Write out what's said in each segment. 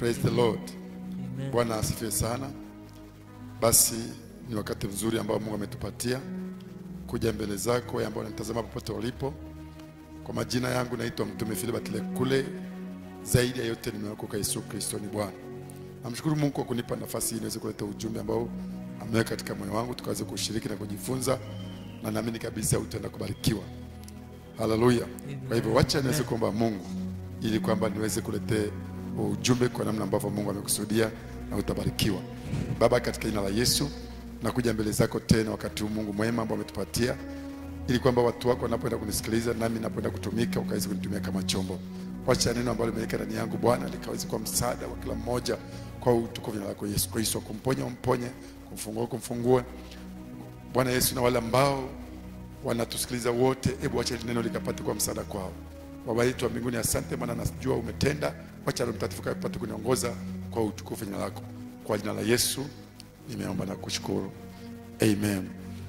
Praise the Lord. Amen. Bwana asifiwe sana. Basi ni wakati mzuri ambao Mungu ametupatia kuja mbele zako, wewe ambao unanitazama popote ulipo. Kwa majina yangu naitwa Mtume Philibert Lekule. Zaidi ya yote nimeokoka Yesu Kristo ni Bwana. Namshukuru Mungu kwa kunipa nafasi hii niweze kuleta ujumbe ambao ameweka katika moyo wangu tukaweze kushiriki na kujifunza, na naamini kabisa utaenda kubarikiwa. Haleluya. Kwa hivyo wacha niweze kuomba Mungu ili kwamba niweze kuletea ujumbe kwa namna ambavyo Mungu amekusudia na utabarikiwa. Baba, katika jina la Yesu nakuja mbele zako tena wakati huu Mungu mwema ambao umetupatia ili kwamba watu wako wanapoenda kunisikiliza nami napoenda kutumika ukaweze kunitumia kama chombo. Wacha neno ambalo limeweka ndani yangu Bwana likaweze kuwa msaada wa kila mmoja kwa utukufu jina lako Yesu Kristo, kumponya umponye, kumfungua kumfungue Bwana Yesu, na wale ambao wanatusikiliza wote, hebu wacha hili neno likapate kwa msaada kwao. Baba yetu wa mbinguni, asante maana najua umetenda. Wacha Roho Mtakatifu kapate kuniongoza kwa utukufu jina lako. Kwa jina la Yesu nimeomba na kushukuru, amen.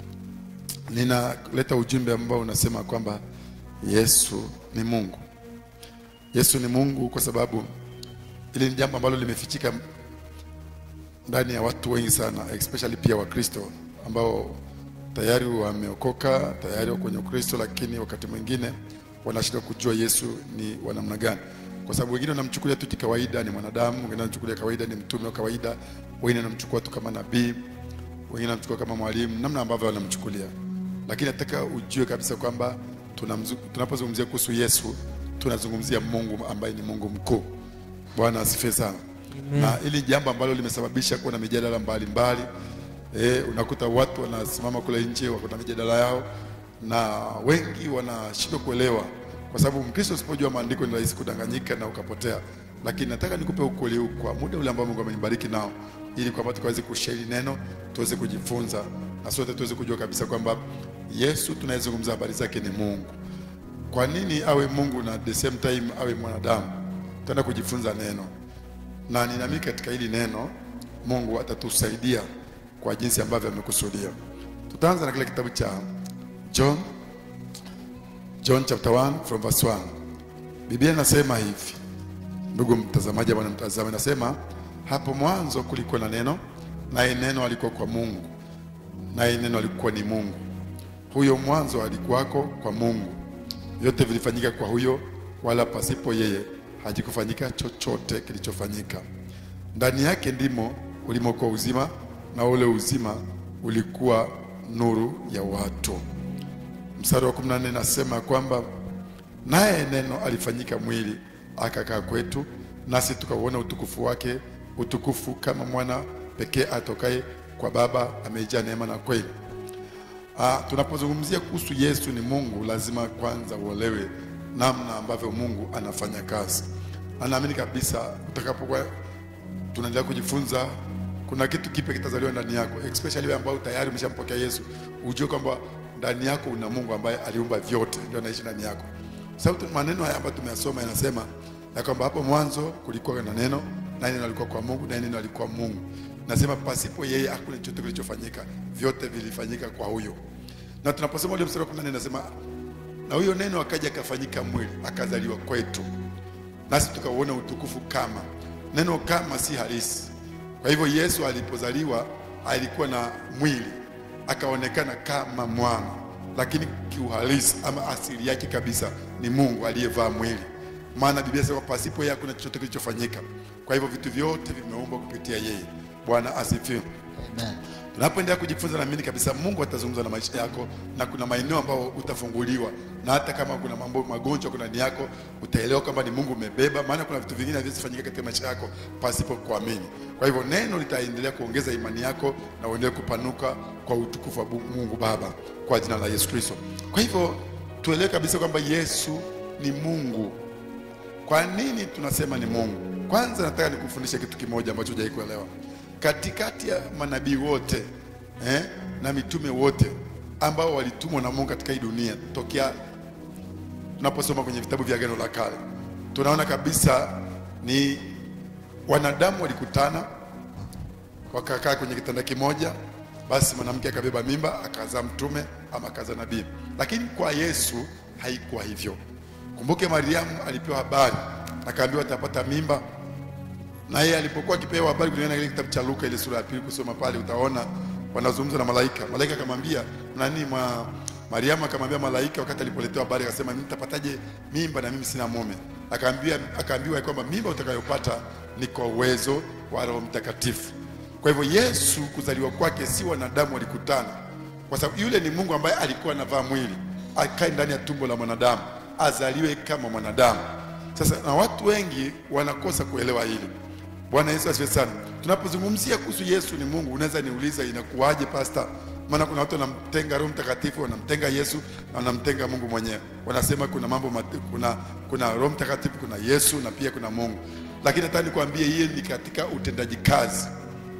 Ninaleta ujumbe ambao unasema kwamba Yesu ni Mungu. Yesu ni Mungu kwa sababu hili ni jambo ambalo limefichika ndani ya watu wengi sana, especially pia Wakristo ambao tayari wameokoka, tayari wako kwenye Ukristo, lakini wakati mwingine wanashindwa kujua Yesu ni wa namna gani, kwa sababu wengine wanamchukulia tu kikawaida, ni mwanadamu, wengine wanamchukulia kawaida, ni mtume wa kawaida, wengine wanamchukua tu kama nabii, wengine wanamchukua kama mwalimu, namna ambavyo wanamchukulia. Lakini nataka ujue kabisa kwamba tunamzu- tunapozungumzia kuhusu Yesu tunazungumzia Mungu ambaye ni Mungu mkuu. Bwana asifiwe sana. Na hili jambo ambalo limesababisha kuwa na mijadala mbalimbali eh, unakuta watu wanasimama kule nje wako na mijadala yao, na wengi wanashindwa kuelewa, kwa sababu Mkristo usipojua maandiko ni rahisi kudanganyika na ukapotea. Lakini nataka nikupe ukweli huu kwa muda ule ambao Mungu amenibariki nao, ili kwamba tukaweze kushare hili neno, tuweze kujifunza na sote tuweze kujua kabisa kwamba Yesu tunayezungumza habari zake ni Mungu. Kwa nini awe Mungu na at the same time awe mwanadamu? Tutaenda kujifunza neno, na ninaamini katika hili neno Mungu atatusaidia kwa jinsi ambavyo amekusudia. Tutaanza na kile kitabu cha John, John chapter 1 from verse 1. Biblia inasema hivi, ndugu mtazamaji, bwana mtazamaji, inasema hapo mwanzo kulikuwa na neno, naye neno alikuwa kwa Mungu, naye neno alikuwa ni Mungu. Huyo mwanzo alikuwako kwa Mungu. Vyote vilifanyika kwa huyo, wala pasipo yeye hakikufanyika chochote kilichofanyika. Ndani yake ndimo ulimokuwa uzima, na ule uzima ulikuwa nuru ya watu. Mstari wa 14 nasema kwamba naye neno alifanyika mwili akakaa kwetu, nasi tukauona utukufu wake, utukufu kama mwana pekee atokaye kwa Baba, amejaa neema na kweli. Ah, tunapozungumzia kuhusu Yesu ni Mungu, lazima kwanza uelewe namna ambavyo Mungu anafanya kazi. Anaamini kabisa utakapokuwa tunaendelea kujifunza, kuna kitu kipya kitazaliwa ndani yako, especially wewe ambao tayari umeshampokea Yesu, ujue kwamba ndani yako una Mungu ambaye aliumba vyote, ndio anaishi ndani yako. Sababu tu- maneno haya ambayo tumeyasoma yanasema ya kwamba hapo mwanzo kulikuwa na neno, na neno alikuwa kwa Mungu, na neno alikuwa Mungu. Nasema pasipo yeye hakuna chochote kilichofanyika, vyote vilifanyika kwa huyo. Na tunaposoma ule mstari wa 14 nasema na huyo neno akaja akafanyika mwili akazaliwa kwetu, nasi tukauona utukufu kama. Neno kama si halisi. Kwa hivyo Yesu alipozaliwa alikuwa na mwili akaonekana kama mwana, lakini kiuhalisi ama asili yake kabisa ni Mungu aliyevaa mwili, maana Biblia inasema pasipo yeye hakuna chochote kilichofanyika. Kwa hivyo vitu vyote vimeumbwa kupitia yeye. Bwana asifiwe. Tunapoendelea kujifunza, naamini kabisa Mungu atazungumza na maisha yako, na kuna maeneo ambayo utafunguliwa, na hata kama kuna mambo magonjwa kuna ndani yako, utaelewa kwamba ni Mungu umebeba, maana kuna vitu vingine haviwezi fanyika katika maisha yako pasipo kuamini. Kwa hivyo neno litaendelea kuongeza imani yako na uendelee kupanuka kwa utukufu wa Mungu Baba, kwa jina la Yesu Kristo. Kwa hivyo tuelewe kabisa kwamba Yesu ni Mungu. Kwa nini tunasema ni Mungu? Kwanza nataka nikufundishe kitu kimoja ambacho hujai kuelewa. Katikati ya manabii wote eh, na mitume wote ambao walitumwa na Mungu katika hii dunia, tokea tunaposoma kwenye vitabu vya Agano la Kale, tunaona kabisa ni wanadamu walikutana wakakaa kwenye kitanda kimoja, basi mwanamke akabeba mimba akazaa mtume ama akazaa nabii. Lakini kwa Yesu haikuwa hivyo. Kumbuke Mariamu alipewa habari, akaambiwa atapata mimba na yeye alipokuwa akipewa habari kulingana na ile kitabu cha Luka ile sura ya pili kusoma pale utaona wanazungumza na malaika. Malaika akamwambia nani mwa Mariamu akamwambia malaika wakati alipoletewa habari akasema mimi nitapataje mimba na mimi sina mume? Akaambia akaambiwa kwamba mimba utakayopata ni kwa uwezo wa Roho Mtakatifu. Kwa hivyo Yesu kuzaliwa kwake si wanadamu walikutana, kwa sababu yule ni Mungu ambaye alikuwa anavaa mwili, akae ndani ya tumbo la mwanadamu, azaliwe kama mwanadamu. Sasa na watu wengi wanakosa kuelewa hili. Bwana Yesu asifiwe sana. Tunapozungumzia kuhusu Yesu ni Mungu, unaweza niuliza inakuwaje pasta? Maana kuna watu wanamtenga Roho Mtakatifu, wanamtenga Yesu na wanamtenga Mungu mwenyewe. Wanasema kuna mambo mate, kuna kuna Roho Mtakatifu, kuna Yesu na pia kuna Mungu. Lakini nataka nikwambie hii ni katika utendaji kazi,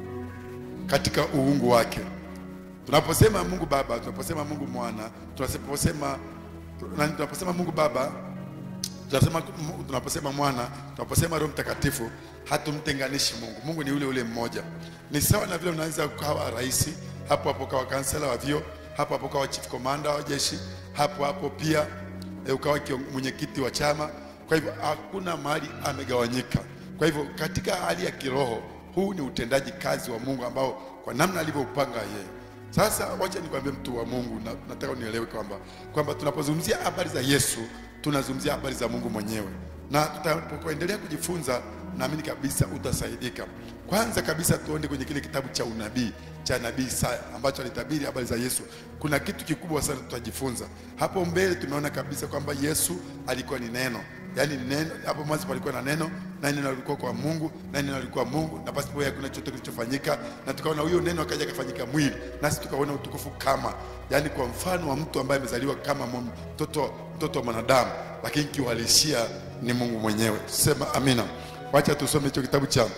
katika uungu wake. Tunaposema Mungu Baba, tunaposema Mungu Mwana, tunaposema tunaposema Mungu Baba tunasema tunaposema mwana tunaposema roho mtakatifu hatumtenganishi mungu mungu ni ule ule mmoja ni sawa na vile unaweza ukawa rais hapo hapo ukawa kansela wa vyo hapo hapo ukawa chief commander wa jeshi hapo hapo pia e, ukawa mwenyekiti wa chama kwa hivyo hakuna mahali amegawanyika kwa hivyo katika hali ya kiroho huu ni utendaji kazi wa mungu ambao kwa namna alivyoupanga yeye sasa wacha nikwambie mtu wa mungu na, nataka unielewe kwamba kwamba tunapozungumzia habari za yesu tunazungumzia habari za Mungu mwenyewe, na tutakapoendelea kujifunza, naamini kabisa utasaidika. Kwanza kabisa, tuende kwenye kile kitabu cha unabii cha nabii Isaya ambacho alitabiri habari za Yesu. Kuna kitu kikubwa sana tutajifunza hapo mbele. Tumeona kabisa kwamba Yesu alikuwa ni neno, yaani neno. Hapo mwanzo palikuwa na neno, na neno alikuwa kwa Mungu, na neno alikuwa Mungu, na pasipo yeye hakuna chochote kilichofanyika. Na tukaona huyo neno akaja akafanyika mwili, nasi tukaona utukufu kama, yaani kwa mfano wa mtu ambaye amezaliwa kama mtoto mtoto wa mwanadamu, lakini kiuhalisia ni Mungu mwenyewe. Sema amina. Wacha tusome hicho kitabu cha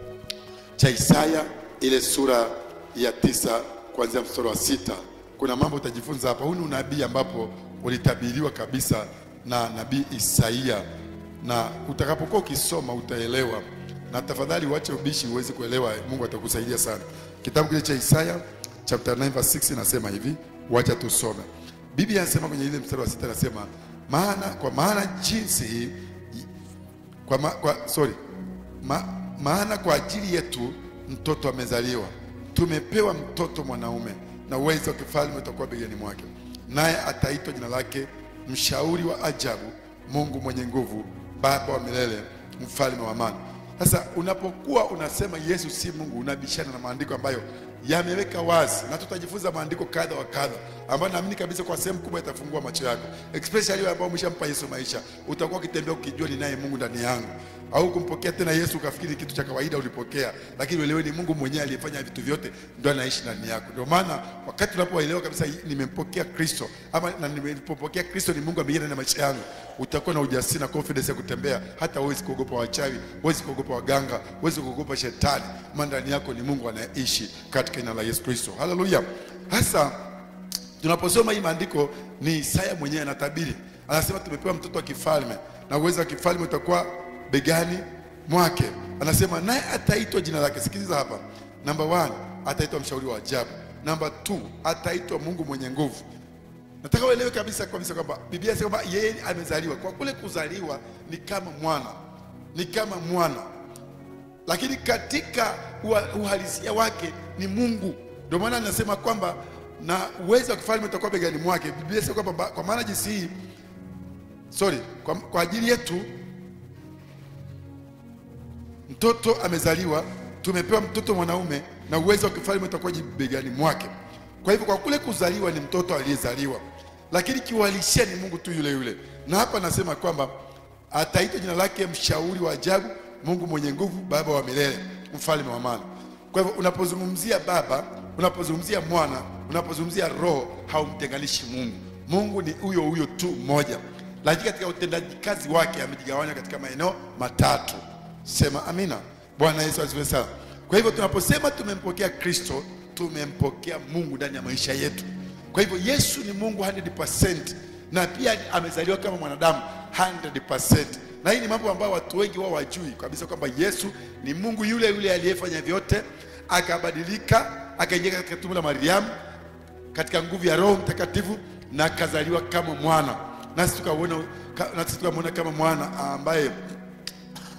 cha Isaya ile sura ya tisa kuanzia mstari wa sita. Kuna mambo utajifunza hapa. Huu ni unabii ambapo ulitabiriwa kabisa na nabii Isaia, na utakapokuwa ukisoma utaelewa, na tafadhali uache ubishi uweze kuelewa. Mungu atakusaidia sana. Kitabu kile cha Isaya chapter 9 verse 6 inasema hivi, wacha tusome. Biblia inasema kwenye ile mstari wa sita inasema maana kwa maana jinsi kwa, ma, kwa sorry ma, maana kwa ajili yetu mtoto amezaliwa, tumepewa mtoto mwanaume, na uwezo wa kifalme utakuwa begani mwake, naye ataitwa jina lake mshauri wa ajabu, Mungu mwenye nguvu, Baba wa milele, mfalme wa amani. Sasa unapokuwa unasema Yesu si Mungu, unabishana na maandiko ambayo yameweka wazi, na tutajifunza maandiko kadha wa kadha ambayo naamini kabisa kwa sehemu kubwa itafungua macho yako, especially wewe ambao umeshampa Yesu maisha. Utakuwa ukitembea ukijua ni naye Mungu ndani yangu, au kumpokea tena Yesu ukafikiri kitu cha kawaida ulipokea, lakini uelewe ni Mungu mwenyewe aliyefanya vitu vyote ndio anaishi ndani yako. Ndio maana wakati unapoelewa kabisa nimempokea Kristo ama na nimepokea Kristo ni Mungu ameingia ndani ya maisha yangu, utakuwa na ujasiri na confidence ya kutembea, hata huwezi kuogopa wachawi, huwezi kuogopa waganga, huwezi kuogopa shetani, maana ndani yako ni Mungu anayeishi katika jina la Yesu Kristo. Haleluya! Hasa tunaposoma hii maandiko ni Isaya mwenyewe anatabiri, anasema tumepewa mtoto wa kifalme na uwezo wa kifalme utakuwa begani mwake. Anasema naye ataitwa jina lake. Sikiliza hapa, namba one, ataitwa mshauri wa ajabu. Namba two, ataitwa Mungu mwenye nguvu. Nataka uelewe kabisa kabisa kwamba Biblia inasema kwamba yeye amezaliwa. Kwa kule kuzaliwa ni kama mwana, ni kama mwana, lakini katika uhalisia wake ni Mungu. Ndio maana anasema kwamba na uwezo wa kifalme utakuwa begani mwake. Biblia inasema kwamba kwa maana jinsi hii sorry, kwa, kwa ajili yetu mtoto amezaliwa, tumepewa mtoto mwanaume, na uwezo wa kifalme utakuwa begani mwake. Kwa hivyo kwa kule kuzaliwa ni mtoto aliyezaliwa, lakini kiuhalisia ni Mungu tu yule yule. Na hapa anasema kwamba ataitwa jina lake mshauri wa ajabu, Mungu mwenye nguvu, Baba wa milele, mfalme wa amani. Kwa hivyo unapozungumzia Baba, unapozungumzia Mwana, unapozungumzia Roho, haumtenganishi Mungu. Mungu ni huyo huyo tu mmoja, lakini katika utendaji kazi wake amejigawanya katika maeneo matatu. Sema amina. Bwana Yesu asifiwe sana. Kwa hivyo tunaposema tumempokea Kristo, tumempokea Mungu ndani ya maisha yetu. Kwa hivyo Yesu ni Mungu 100% na pia amezaliwa kama mwanadamu 100%. Na hii ni mambo ambayo watu wengi wao wajui kabisa kwamba Yesu ni Mungu yule yule aliyefanya vyote, akabadilika, akaingia katika tumbo la Mariamu katika nguvu ya Roho Mtakatifu na akazaliwa kama mwana, nasi tukaona nasi tukamwona kama mwana ambaye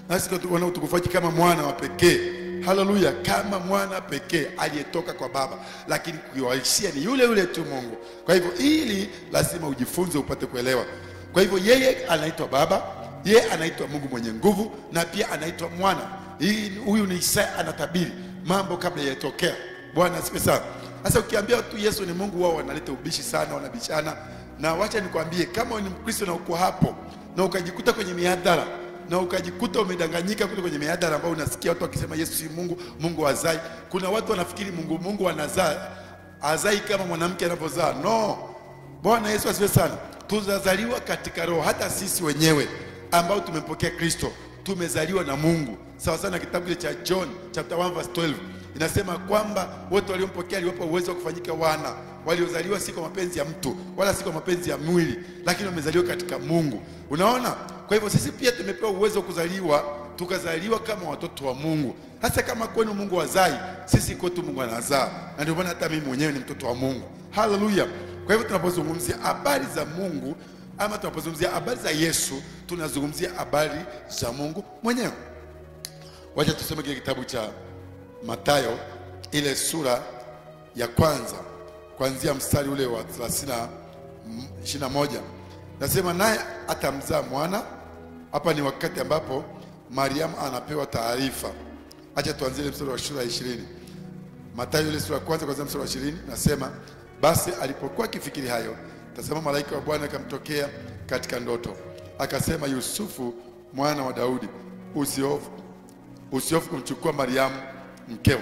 nasi tuona utukufu wake kama mwana wa pekee haleluya kama mwana pekee aliyetoka kwa baba lakini kuiwalishia ni yule yule tu mungu kwa hivyo ili lazima ujifunze upate kuelewa kwa hivyo yeye anaitwa baba yeye anaitwa mungu mwenye nguvu na pia anaitwa mwana hii huyu ni isaya anatabiri mambo kabla yatokea bwana asifiwe sana sasa ukiambia watu yesu ni mungu wao wanaleta ubishi sana wanabishana na wacha nikwambie kama ni mkristo na uko hapo na ukajikuta kwenye mihadhara na ukajikuta umedanganyika kule kwenye mihadhara ambao unasikia watu wakisema yesu si mungu mungu hazai kuna watu wanafikiri mungu mungu anazaa azai kama mwanamke anavyozaa no bwana yesu asifiwe sana tunazaliwa katika roho hata sisi wenyewe ambao tumempokea kristo tumezaliwa na mungu sawa sana kitabu kile cha john chapter 1 verse 12 inasema kwamba wote waliompokea aliwapa uwezo wa kufanyika wana waliozaliwa si kwa mapenzi ya mtu wala si kwa mapenzi ya mwili lakini wamezaliwa katika mungu unaona kwa hivyo sisi pia tumepewa uwezo wa kuzaliwa tukazaliwa kama watoto wa mungu hasa kama kwenu mungu wazai sisi kwetu mungu anazaa na ndio maana hata mimi mwenyewe ni mtoto wa mungu haleluya kwa hivyo tunapozungumzia habari za mungu ama tunapozungumzia habari za yesu tunazungumzia habari za mungu mwenyewe wacha tusome kile kitabu cha matayo ile sura ya kwanza kuanzia mstari ule wa 30 mm, 21 nasema naye atamzaa mwana hapa ni wakati ambapo mariamu anapewa taarifa acha tuanzie ile mstari wa sura ya ishirini matayo ile sura ya kwanza kwanzia mstari wa ishirini nasema basi alipokuwa akifikiri hayo tazama malaika wa bwana akamtokea katika ndoto akasema yusufu mwana wa daudi usiofu usiofu kumchukua mariamu mkeo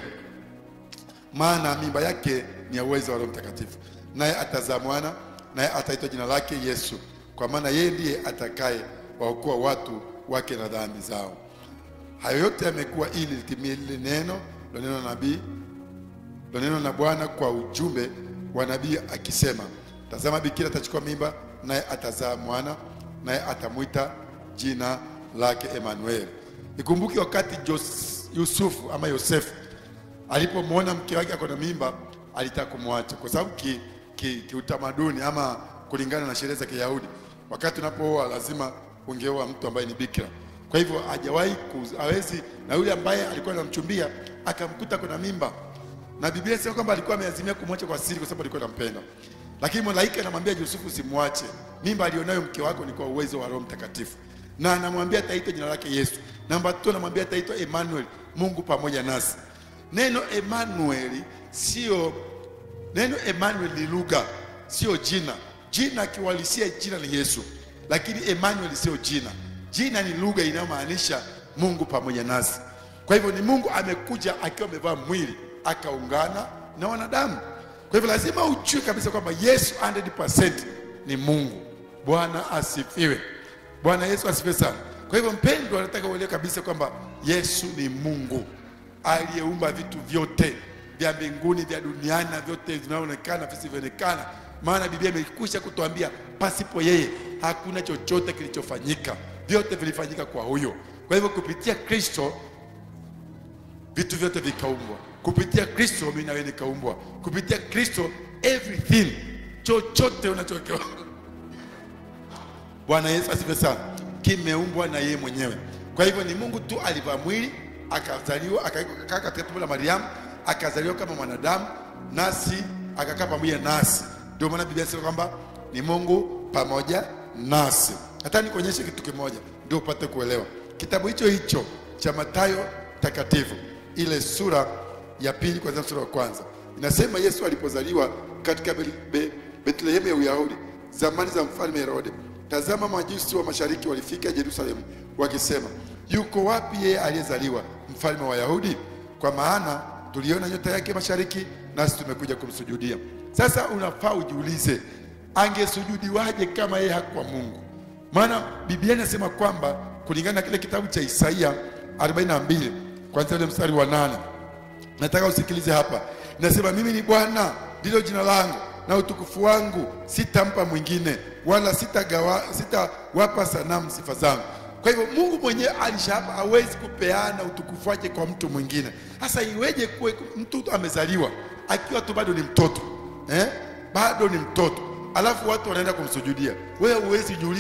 maana mimba yake ni ya uwezo wa roho mtakatifu naye atazaa mwana naye ataitwa jina lake yesu kwa maana yeye ndiye atakaye waokoa watu wake na dhambi zao hayo yote yamekuwa ili litimie lile neno loneno na nabii loneno na bwana kwa ujumbe wa nabii akisema tazama bikira atachukua mimba naye atazaa mwana naye atamwita jina lake emanueli ikumbuke wakati Jos- yusufu ama yosefu alipomwona mke wake ako na mimba alitaka kumwacha kwa sababu kiutamaduni ki, kiutamaduni ama kulingana na sherehe za kiyahudi wakati unapooa lazima ungeoa mtu ambaye ni bikira kwa hivyo hajawahi ku- hawezi na yule ambaye alikuwa anamchumbia akamkuta kuna mimba na biblia inasema kwamba alikuwa ameazimia kumwacha kwa siri kwa sababu alikuwa anampenda lakini malaika anamwambia yusufu usimwache mimba alionayo mke wako ni kwa uwezo wa roho mtakatifu na anamwambia ataitwa jina lake yesu namba tu anamwambia ataitwa emmanuel mungu pamoja nasi neno emmanueli sio neno emmanuel ni lugha sio jina jina akiwalisia jina ni yesu lakini emmanuel sio jina jina ni lugha inayomaanisha mungu pamoja nasi kwa hivyo ni mungu amekuja akiwa amevaa mwili akaungana na wanadamu kwa hivyo lazima ujue kabisa kwamba yesu 100% ni mungu bwana asifiwe bwana yesu asifiwe sana kwa hivyo mpendwa nataka uelewe kabisa kwamba yesu ni mungu aliyeumba vitu vyote vya mbinguni vya duniani na vyote vinavyoonekana visivyoonekana maana biblia imekwisha kutuambia pasipo yeye hakuna chochote kilichofanyika vyote vilifanyika kwa huyo kwa hivyo kupitia kristo vitu vyote vikaumbwa kupitia kristo mimi nawe nikaumbwa kupitia kristo everything chochote unachokiona bwana yesu asifiwe sana kimeumbwa na yeye mwenyewe kwa hivyo ni mungu tu alivaa mwili akazaliwa akakaa katika tumbo la mariamu akazaliwa kama mwanadamu nasi akakaa pamoja nasi ndio maana biblia inasema kwamba ni mungu pamoja nasi hata nikuonyeshe kitu kimoja ndio upate kuelewa kitabu hicho hicho cha matayo takatifu ile sura ya pili kwanzia msura wa kwanza inasema yesu alipozaliwa katika Be- Be- betlehemu ya uyahudi zamani za mfalme herode tazama majusi wa mashariki walifika yerusalemu wakisema yuko wapi yeye aliyezaliwa mfalme wa wayahudi kwa maana tuliona nyota yake mashariki nasi tumekuja kumsujudia sasa unafaa ujiulize angesujudiwaje kama yeye hakuwa mungu maana biblia inasema kwamba kulingana na kile kitabu cha isaia 42 kwanzia ule mstari wa nane nataka usikilize hapa inasema mimi ni bwana ndilo jina langu na utukufu wangu sitampa mwingine wala sitagawa sitawapa sanamu sifa zangu kwa hivyo mungu mwenyewe alishapa hawezi kupeana utukufu wake kwa mtu mwingine sasa iweje kuwe mtu amezaliwa akiwa tu bado ni mtoto eh? bado ni mtoto alafu watu wanaenda kumsujudia wewe huwezi jiuliza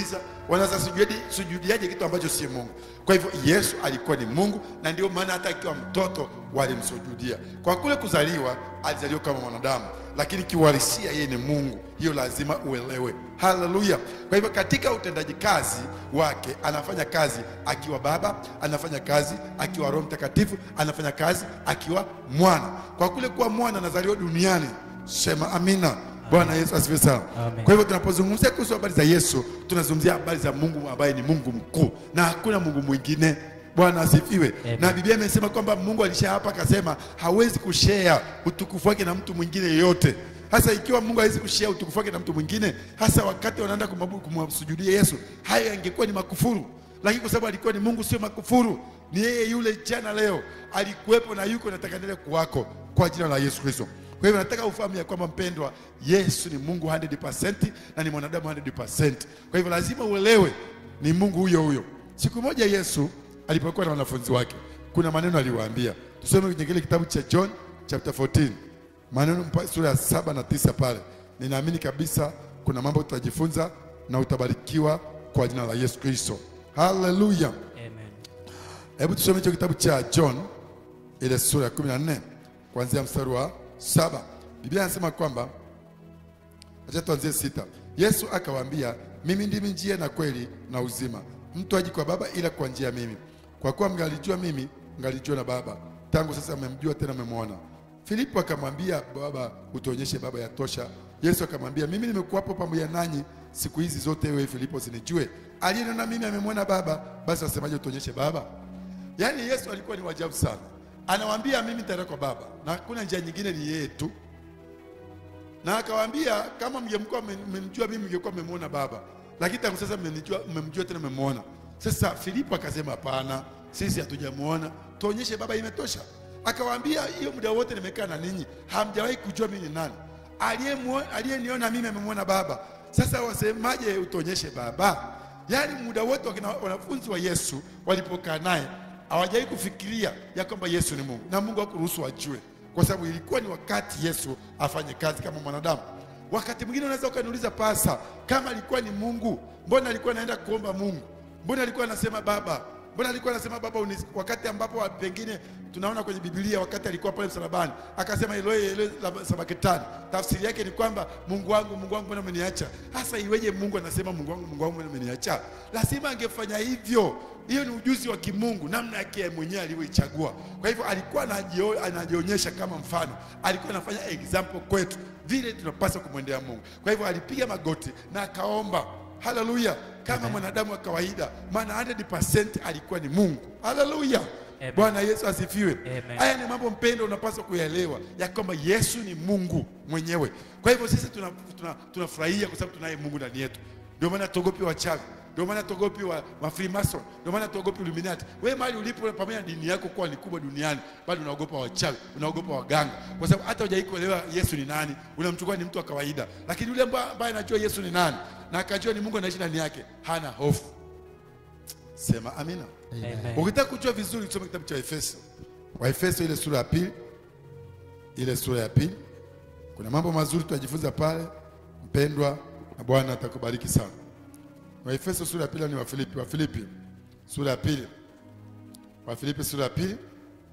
wanaweza sujudi- sujudiaje kitu ambacho si Mungu? Kwa hivyo Yesu alikuwa ni Mungu, na ndio maana hata akiwa mtoto walimsujudia. Kwa kule kuzaliwa, alizaliwa kama mwanadamu, lakini kiuhalisia yeye ni Mungu. Hiyo lazima uelewe. Haleluya! Kwa hivyo katika utendaji kazi wake anafanya kazi akiwa Baba, anafanya kazi akiwa Roho Mtakatifu, anafanya kazi akiwa Mwana. Kwa kule kuwa mwana anazaliwa duniani, sema amina. Bwana Yesu asifiwe sana. Amen. Kwa hivyo tunapozungumzia kuhusu habari za Yesu, tunazungumzia habari za Mungu ambaye ni Mungu mkuu na hakuna Mungu mwingine. Bwana asifiwe. Amen. Na Biblia imesema kwamba Mungu alisha hapa akasema hawezi kushare utukufu wake na mtu mwingine yeyote. Hasa ikiwa Mungu hawezi kushare utukufu wake na mtu mwingine, hasa wakati wanaenda kumwabudu kumsujudia Yesu, hayo yangekuwa ni makufuru. Lakini kwa sababu alikuwa ni Mungu, sio makufuru. Ni yeye yule jana, leo, alikuwepo na yuko, nataka endelee kuwako kwa jina la Yesu Kristo. Kwa hivyo nataka ufahamu ya kwamba mpendwa, Yesu ni Mungu 100% na ni mwanadamu 100%. Kwa hivyo lazima uelewe ni Mungu huyo huyo. Siku moja Yesu alipokuwa na wanafunzi wake, kuna maneno aliwaambia. Tusome kwenye kile kitabu cha John chapter 14 maneno mpa- sura ya saba na tisa pale. Ninaamini kabisa kuna mambo tutajifunza na utabarikiwa kwa jina la Yesu Kristo. Haleluya! Amen. Hebu tusome hicho kitabu cha John ile sura ya 14 kuanzia mstari wa saba. Biblia inasema kwamba acha tuanzie sita. Yesu akawaambia, mimi ndimi njia na kweli na uzima, mtu aji kwa Baba ila kwa njia ya mimi. Kwa kuwa mngalijua mimi, mngalijua na Baba, tangu sasa mmemjua tena mmemwona. Filipo akamwambia, Baba, utuonyeshe Baba yatosha. Yesu akamwambia, mimi nimekuwapo pamoja nanyi siku hizi zote, wewe Filipo, sinijue? Aliyeniona mimi amemwona Baba, basi wasemaje utuonyeshe Baba? Yaani Yesu alikuwa ni wajabu sana, anawaambia mimi nitaenda kwa Baba na hakuna njia nyingine, ni yeye tu na akawaambia kama mngekuwa mmemjua mimi mngekuwa mmemwona Baba, lakini tangu sasa mmenijua, mmemjua tena mmemwona. Sasa Filipo akasema hapana, sisi hatujamwona, tuonyeshe Baba, imetosha. Akawaambia hiyo muda wote nimekaa na ninyi, hamjawahi kujua mimi ni nani. Aliyemwo- Aliyeniona mimi amemwona Baba. Sasa wasemaje utuonyeshe Baba? Yaani muda wote wakina wanafunzi wa Yesu walipokaa naye hawajawahi kufikiria ya kwamba Yesu ni Mungu na Mungu hakuruhusu wajue, kwa sababu ilikuwa ni wakati Yesu afanye kazi kama mwanadamu. Wakati mwingine unaweza ukaniuliza pasa, kama alikuwa ni Mungu, mbona alikuwa anaenda kuomba Mungu? Mbona alikuwa anasema Baba? Mbona alikuwa anasema Baba unis... wakati ambapo pengine tunaona kwenye Biblia wakati alikuwa pale msalabani akasema Eloi Eloi lama sabakitani. Tafsiri yake ni kwamba Mungu wangu Mungu wangu mbona umeniacha? Hasa iweje Mungu anasema Mungu wangu Mungu wangu mbona umeniacha? Lazima angefanya hivyo. Hiyo ni ujuzi wa kimungu, namna yake yeye mwenyewe alivyoichagua. Kwa hivyo alikuwa anajio- anajionyesha kama mfano, alikuwa anafanya example kwetu vile tunapaswa kumwendea Mungu. Kwa hivyo alipiga magoti na akaomba, haleluya, kama mwanadamu wa kawaida, maana 100% alikuwa ni Mungu. Haleluya, Amen. Bwana Yesu asifiwe. Amen. Haya ni mambo mpendo, unapaswa kuyaelewa ya kwamba Yesu ni Mungu mwenyewe. Kwa hivyo sisi tunafurahia tuna, tunafurahia kwa sababu tunaye Mungu ndani yetu. Ndio maana tuogopi wachawi, ndio maana tuogopi wa, wa Freemason, ndio maana tuogopi Illuminati. Wewe mahali ulipo, pamoja na dini yako kuwa ni kubwa duniani, bado unaogopa wachawi, unaogopa waganga, kwa sababu hata hujai kuelewa Yesu ni nani, unamchukua ni mtu wa kawaida. Lakini yule amba- ambaye anajua Yesu ni nani na akajua ni Mungu anaishi ndani yake, hana hofu. Sema amina. Amen. Ukitaka kujua vizuri tusome kitabu cha Efeso. Waefeso ile sura ya pili, ile sura ya pili, kuna mambo mazuri tutajifunza pale, mpendwa, na Bwana atakubariki sana. Waefeso sura ya pili ni Wafilipi, Wafilipi sura ya pili, Wafilipi sura ya pili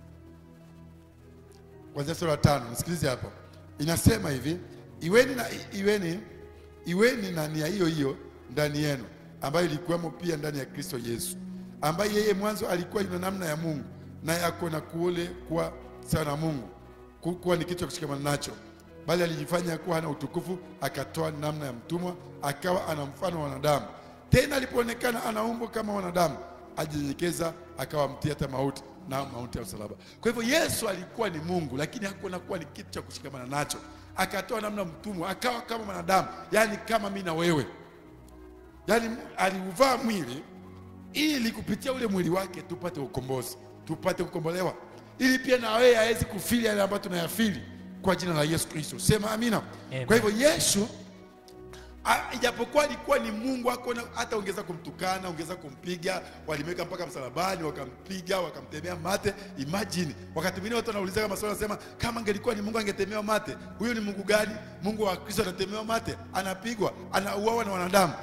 kuanzia sura ya tano. Nisikilize hapa, inasema hivi: iweni na iweni iweni na nia hiyo hiyo ndani yenu, ambayo ilikuwemo pia ndani ya Kristo Yesu, ambaye yeye mwanzo alikuwa yuna namna ya Mungu, naye akona kule kuwa sawa na Mungu, ku- kuwa ni kitu cha kushikamana nacho, bali alijifanya kuwa hana utukufu, akatoa namna ya mtumwa, akawa ana mfano wa wanadamu. Tena alipoonekana ana umbo kama wanadamu, ajinyenyekeza, akawa mtii hata mauti na mauti ya msalaba. Kwa hivyo Yesu alikuwa ni Mungu, lakini hakuona kuwa ni kitu cha kushikamana nacho, akatoa namna mtumwa, akawa kama mwanadamu, yaani kama mimi na wewe, yaani aliuvaa mwili ili kupitia ule mwili wake tupate ukombozi, tupate kukombolewa, ili pia na wewe awezi kufili yale ambayo tunayafili kwa jina la Yesu Kristo. Sema amina. Amen. Kwa hivyo Yesu a- ijapokuwa alikuwa ni Mungu hakuna hata ongeza kumtukana, ongeza kumpiga, walimweka mpaka msalabani, wakampiga, wakamtemea mate. Imagine wakati mwingine watu wanaulizaga maswali, wanasema kama angelikuwa ni Mungu angetemewa mate. Huyo ni Mungu gani? Mungu wa Kristo anatemewa mate, anapigwa, anauawa na wanadamu.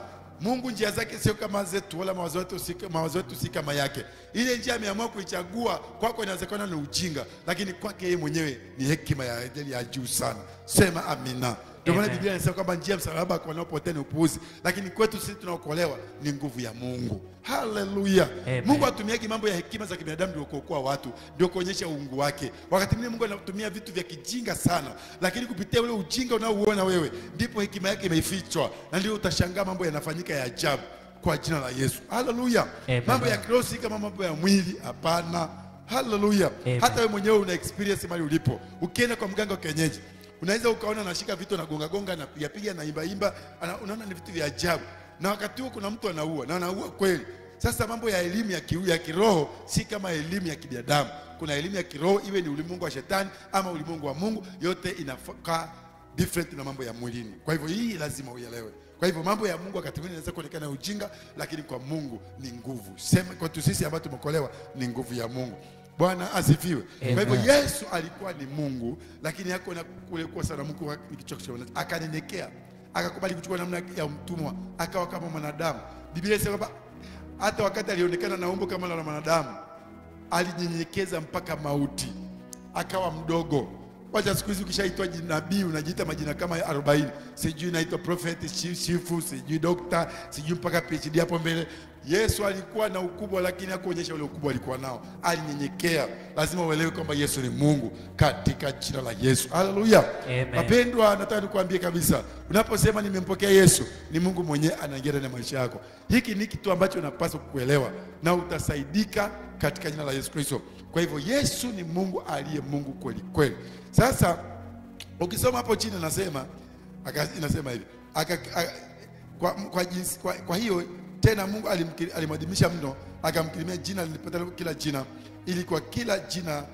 Mungu njia zake sio kama zetu, wala mawazo yetu si mawazo yetu si kama yake. Ile njia ameamua kuichagua kwako, inawezekana ni ujinga, lakini kwake yeye mwenyewe ni hekima ya, ya juu sana. Sema amina. Ndio maana Amen. Biblia inasema kwamba njia ya msalaba kwa wanaopotea ni upuuzi, lakini kwetu sisi tunaokolewa ni nguvu ya Mungu. Haleluya! Amen. Mungu hatumiagi mambo ya hekima za kibinadamu ndio kuokoa watu, ndio kuonyesha uungu wake. Wakati mwingine Mungu anatumia vitu vya kijinga sana, lakini kupitia ule ujinga unaouona wewe, ndipo hekima yake imefichwa, na ndio utashangaa mambo yanafanyika ya ajabu kwa jina la Yesu. Haleluya! Amen. Mambo ya kiroho si kama mambo ya mwili, hapana. Haleluya! Amen. Hata wewe mwenyewe una experience mahali ulipo. Ukienda kwa mganga wa kienyeji, unaweza ukaona anashika vitu anagonga gonga anapiga piga na imba imba, ana- unaona ni vitu vya ajabu, na wakati huo kuna mtu anaua na anaua kweli. Sasa mambo ya elimu ya, ki, ya kiroho si kama elimu ya kibinadamu. Kuna elimu ya kiroho, iwe ni ulimwengu wa shetani ama ulimwengu wa Mungu, yote inakaa different na mambo ya mwilini. Kwa hivyo hii lazima uelewe. Kwa hivyo mambo ya Mungu wakati mwingine inaweza kuonekana ujinga, lakini kwa Mungu ni nguvu. Sema kwetu sisi ambao tumeokolewa ni nguvu ya Mungu. Bwana asifiwe. Kwa hivyo Amen. Yesu alikuwa ni Mungu, lakini hako na kule kuwa sana Mungu wa- ni kichwa cha wanadamu. Akanyenyekea, akakubali kuchukua namna ya mtumwa, akawa kama mwanadamu. Biblia inasema kwamba hata wakati alionekana na umbo kama la mwanadamu, alinyenyekeza mpaka mauti, akawa mdogo. Wacha siku hizi ukishaitwa jina- nabii unajiita majina kama 40, sijui naitwa prophet, shi- shifu, sijui dokta, sijui mpaka PhD hapo mbele. Yesu alikuwa na ukubwa, lakini hakuonyesha ule ukubwa alikuwa nao, alinyenyekea. Lazima uelewe kwamba Yesu ni Mungu katika jina la Yesu. Haleluya. Amen. Wapendwa, nataka nikuambie kabisa, unaposema nimempokea Yesu, ni Mungu mwenyewe anaingia ndani ya maisha yako. Hiki ni kitu ambacho unapaswa kuelewa na utasaidika katika jina la Yesu Kristo. Kwa hivyo Yesu ni Mungu aliye Mungu kweli kweli. Sasa ukisoma hapo chini nasema aka- inasema hivi aka, a, kwa, kwa, jinsi, kwa, kwa hiyo tena Mungu alimkiri- alimwadhimisha mno akamkirimia jina lilipata kila jina ili kwa kila jina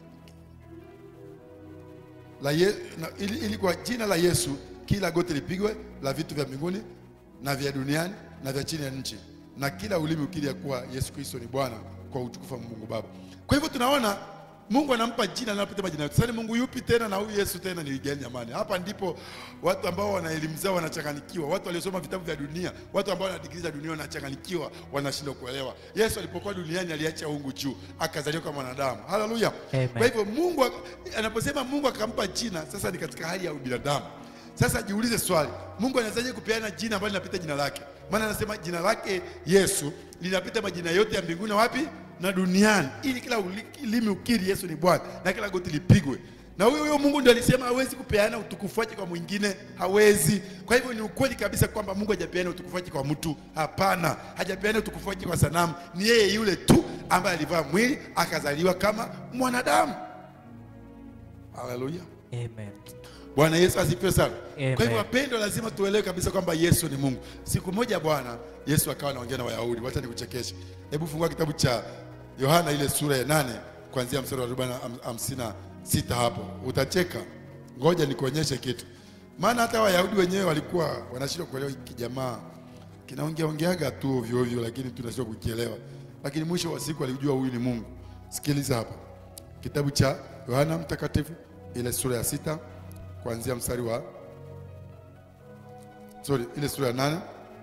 la ye, na, ili, ili kwa jina la Yesu kila goti lipigwe la vitu vya mbinguni na vya duniani na vya chini ya nchi, na kila ulimi ukiri ya kuwa Yesu Kristo ni Bwana kwa utukufu wa Mungu Baba. Kwa hivyo tunaona Mungu anampa jina anapita majina yote. Sasa ni Mungu yupi tena na huyu Yesu tena ni gani jamani? Hapa ndipo watu ambao wana elimu zao wanachanganyikiwa, watu waliosoma vitabu vya dunia, watu ambao wana digrii za dunia wanachanganyikiwa, wanashindwa kuelewa. Yesu alipokuwa duniani aliacha uungu juu, akazaliwa kama mwanadamu. Haleluya. Amen. Kwa hivyo Mungu ak- anaposema Mungu akampa jina, sasa ni katika hali ya ubinadamu. Sasa jiulize swali, Mungu anawezaje kupeana jina ambalo linapita jina lake? Maana anasema jina lake Yesu linapita majina yote ya mbinguni na wapi na duniani, ili kila uli- ulimi ukiri Yesu ni Bwana na kila goti lipigwe. Na huyo huyo Mungu ndiye alisema hawezi kupeana utukufu wake kwa mwingine, hawezi. Kwa hivyo ni ukweli kabisa kwamba Mungu hajapeana utukufu wake kwa mtu, hapana. Hajapeana utukufu wake kwa sanamu, ni yeye yule tu ambaye alivaa mwili akazaliwa kama mwanadamu. Haleluya. Amen. Bwana Yesu asifiwe sana. Amen. Kwa hivyo wapendwa, lazima tuelewe kabisa kwamba Yesu ni Mungu. Siku moja Bwana Yesu akawa anaongea na Wayahudi. Wacha nikuchekeshe. Hebu fungua kitabu cha Yohana ile sura ya nane kuanzia mstari wa arobaini na hamsini na sita hapo utacheka. Ngoja nikuonyeshe kitu, maana hata Wayahudi wenyewe walikuwa wanashindwa kuelewa hiki jamaa kinaongea ongeaga tu ovyo ovyo, lakini tunashindwa kukielewa, lakini mwisho wa siku alijua huyu ni Mungu. Sikiliza hapa kitabu cha Yohana Mtakatifu ile sura ya sita kuanzia mstari wa sorry, ile sura ya nane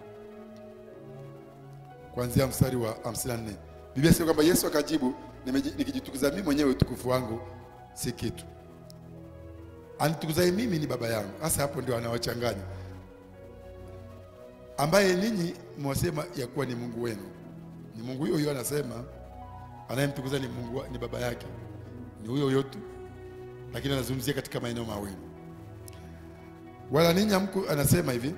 kuanzia mstari wa 54. Biblia inasema kwamba Yesu akajibu, "Nimeji- nikijitukuza mimi mwenyewe utukufu wangu si kitu, anitukuzaye mimi ni Baba yangu. Sasa hapo ndio anawachanganya, ambaye ninyi mwasema ya kuwa ni Mungu wenu. Ni Mungu huyo huyo anasema, anayemtukuza ni Mungu wa- ni baba yake, ni huyo huyo tu, lakini anazungumzia katika maeneo mawili. Wala ninyi hamku, anasema hivi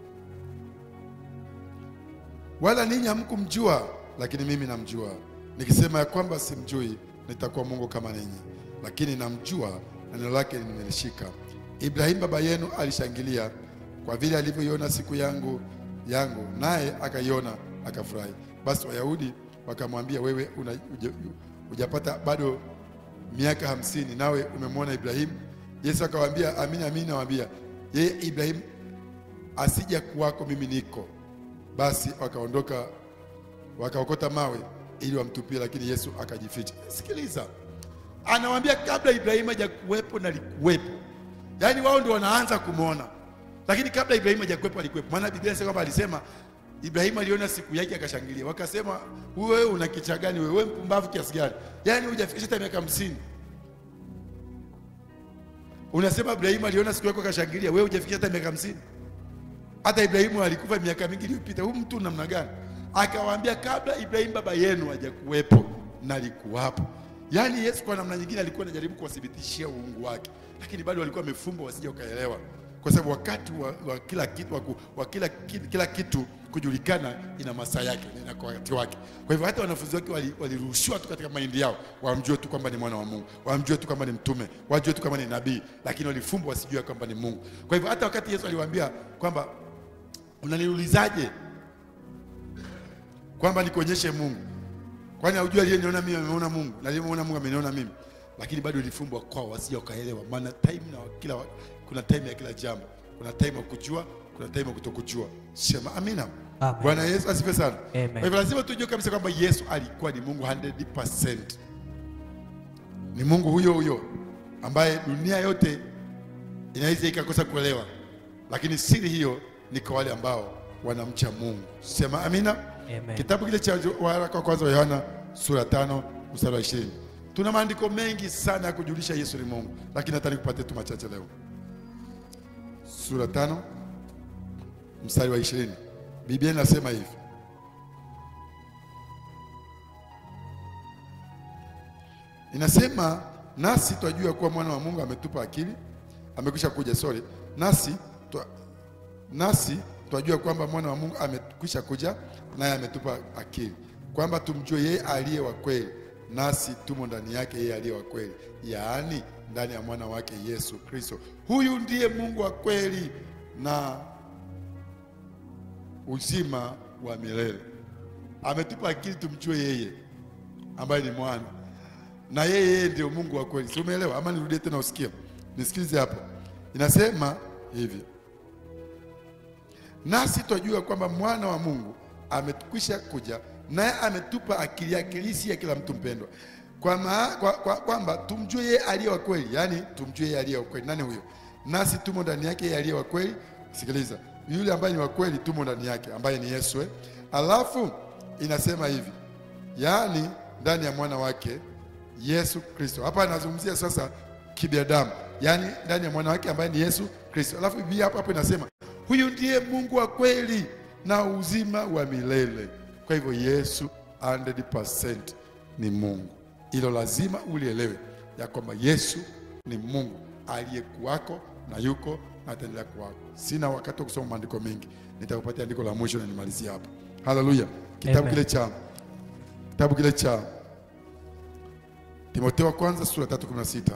wala ninyi hamkumjua, lakini mimi namjua. Nikisema ya kwamba simjui, nitakuwa Mungu kama ninyi, lakini namjua na neno lake nimelishika. Ibrahimu baba yenu alishangilia kwa vile alivyoiona siku yangu yangu, naye akaiona akafurahi. Basi Wayahudi wakamwambia, wewe una, uja, hujapata bado miaka hamsini, nawe umemwona Ibrahimu? Yesu akawaambia, amini amini nawaambia, yeye Ibrahimu asija kuwako, mimi niko. Basi wakaondoka wakaokota mawe ili wamtupie, lakini Yesu akajificha. Sikiliza, anawaambia kabla Ibrahimu hajakuwepo na likuwepo. Yaani wao ndio wanaanza kumwona, lakini kabla Ibrahimu hajakuwepo alikuwepo. Maana Biblia inasema kwamba alisema Ibrahimu aliona siku yake akashangilia, wakasema wewe una kicha gani wewe, wewe mpumbavu kiasi gani? Yaani hujafikisha hata miaka hamsini unasema Ibrahimu aliona siku yako akashangilia, wewe hujafikisha hata miaka hamsini. Hata Ibrahimu alikufa miaka mingi iliyopita. Huyu mtu namna gani? Akawaambia, kabla Ibrahimu baba yenu hajakuwepo nalikuwapo. Yaani Yesu kwa namna nyingine alikuwa anajaribu kuwathibitishia uungu wake, lakini bado walikuwa wamefumbwa wasije wakaelewa, kwa sababu wakati wa, wa kila kitu wa, ku- wa kila, kitu, kila kitu kujulikana ina masaa yake na ina wakati wake. Kwa hivyo hata wanafunzi wake wali- walirushiwa tu katika maindi yao, wamjue tu kwamba ni mwana wa Mungu, wamjue tu kwamba ni mtume, wajue tu kwamba ni nabii, lakini walifumbwa wasijue kwamba ni Mungu. Kwa hivyo hata wakati Yesu aliwaambia kwamba unaniulizaje kwamba nikuonyeshe Mungu, kwani haujui aliyeniona mimi ameona Mungu na aliyemwona Mungu ameniona mimi? Lakini bado ilifumbwa kwao wasije wakaelewa, maana time na kila kuna time ya kila jambo, kuna time ya kujua, kuna time ya kutokujua. Sema amina. Amen. Bwana Yesu asifiwe sana. Amen. Kwa hivyo lazima tujue kabisa kwamba Yesu alikuwa ni Mungu 100%. Ni Mungu huyo huyo ambaye dunia yote inaweza ikakosa kuelewa, lakini siri hiyo ni kwa wale ambao wanamcha Mungu. Sema amina. Amen. Kitabu kile cha waraka wa kwanza wa Yohana sura tano mstari wa ishirini. Tuna maandiko mengi sana ya kujulisha Yesu ni Mungu, lakini nataka nikupatie tu machache leo. Sura tano mstari wa ishirini. Biblia inasema hivi: inasema nasi twajua kuwa mwana wa Mungu ametupa akili, amekwisha kuja, sorry, nasi twa, nasi twajua kwamba mwana wa Mungu amekwisha kuja, naye ametupa akili, kwamba tumjue yeye aliye wa kweli, nasi tumo ndani yake yeye aliye wa kweli, yaani ndani ya mwana wake Yesu Kristo. Huyu ndiye Mungu wa kweli na uzima wa milele. Ametupa akili tumjue yeye ambaye ni mwana na yeye yeye ndio Mungu wa kweli. Si umeelewa? Ama nirudie tena usikie, nisikilize hapo. Inasema hivi, nasi twajua kwamba mwana wa Mungu amekwisha kuja, naye ametupa akili yake, ili si ya kila mtu mpendwa, kwa ma- kwa- kwa- kwamba tumjue yeye aliye wa kweli, yaani tumjue yeye aliye wa kweli. Nani huyo? Nasi tumo ndani yake yeye aliye wa kweli. Sikiliza, yule ambaye ni wa kweli tumo ndani yake, ambaye ni Yesu. eh. Alafu inasema hivi, yaani ndani ya mwana wake Yesu Kristo. Hapa anazungumzia sasa kibinadamu, yaani ndani ya mwana wake ambaye ni Yesu Kristo. Alafu Biblia hapo hapo inasema huyu ndiye Mungu wa kweli na uzima wa milele. Kwa hivyo Yesu 100% ni Mungu. Hilo lazima ulielewe ya kwamba Yesu ni Mungu aliyekuwako na yuko na ataendelea kuwako. Sina wakati wa kusoma maandiko mengi, nitakupatia andiko la mwisho na nimalizie hapo. Haleluya! Kitabu Amen. kile cha kitabu kile cha Timotheo wa kwanza sura 3:16.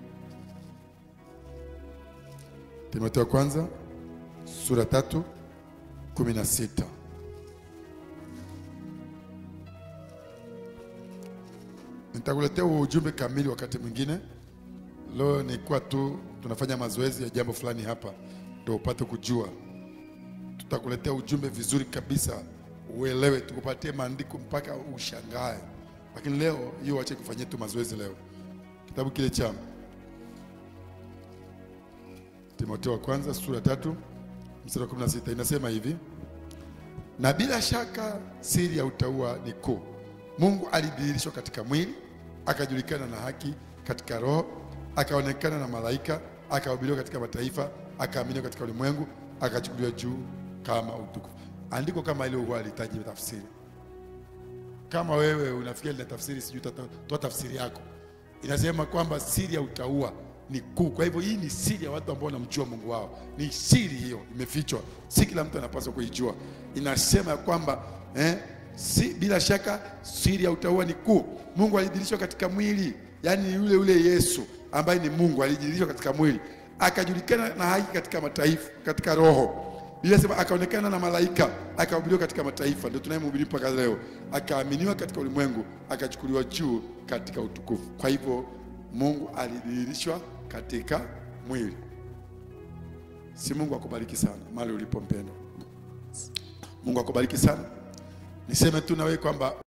Timotheo wa kwanza sura 3:16. Nitakuletea huo ujumbe kamili wakati mwingine. Leo nilikuwa tu tunafanya mazoezi ya jambo fulani hapa ndio upate kujua. Tutakuletea ujumbe vizuri kabisa, uelewe, tukupatie maandiko mpaka ushangae. Lakini leo hiyo wache kufanyia tu mazoezi leo. Kitabu kile cha Timotheo wa kwanza sura tatu mstari wa 16 inasema hivi: na bila shaka siri ya utauwa ni kuu. Mungu alidhihirishwa katika mwili, akajulikana na haki katika roho, akaonekana na malaika, akahubiriwa katika mataifa, akaaminiwa katika ulimwengu, akachukuliwa juu kama utukufu. Andiko kama hilo huwa halihitaji tafsiri. Kama wewe unafikia lina tafsiri, sijui tata- toa tafsiri yako. Inasema kwamba siri ya utauwa ni kuu. Kwa hivyo hii ni siri ya watu ambao wanamjua Mungu wao, ni siri hiyo, imefichwa, si kila mtu anapaswa kuijua. Inasema ya kwamba eh, si, bila shaka siri ya utauwa ni kuu. Mungu alidhihirishwa katika mwili, yaani yule yule Yesu ambaye ni Mungu alidhihirishwa katika mwili, akajulikana na haki katika mataifa, katika roho Biblia inasema akaonekana na malaika, akahubiriwa katika mataifa, ndio tunayemhubiri mpaka leo, akaaminiwa katika ulimwengu, akachukuliwa juu katika utukufu. Kwa hivyo Mungu alidhihirishwa katika mwili. Si Mungu akubariki sana mahali ulipo mpendwa. Mungu akubariki sana. Niseme tu na wewe kwamba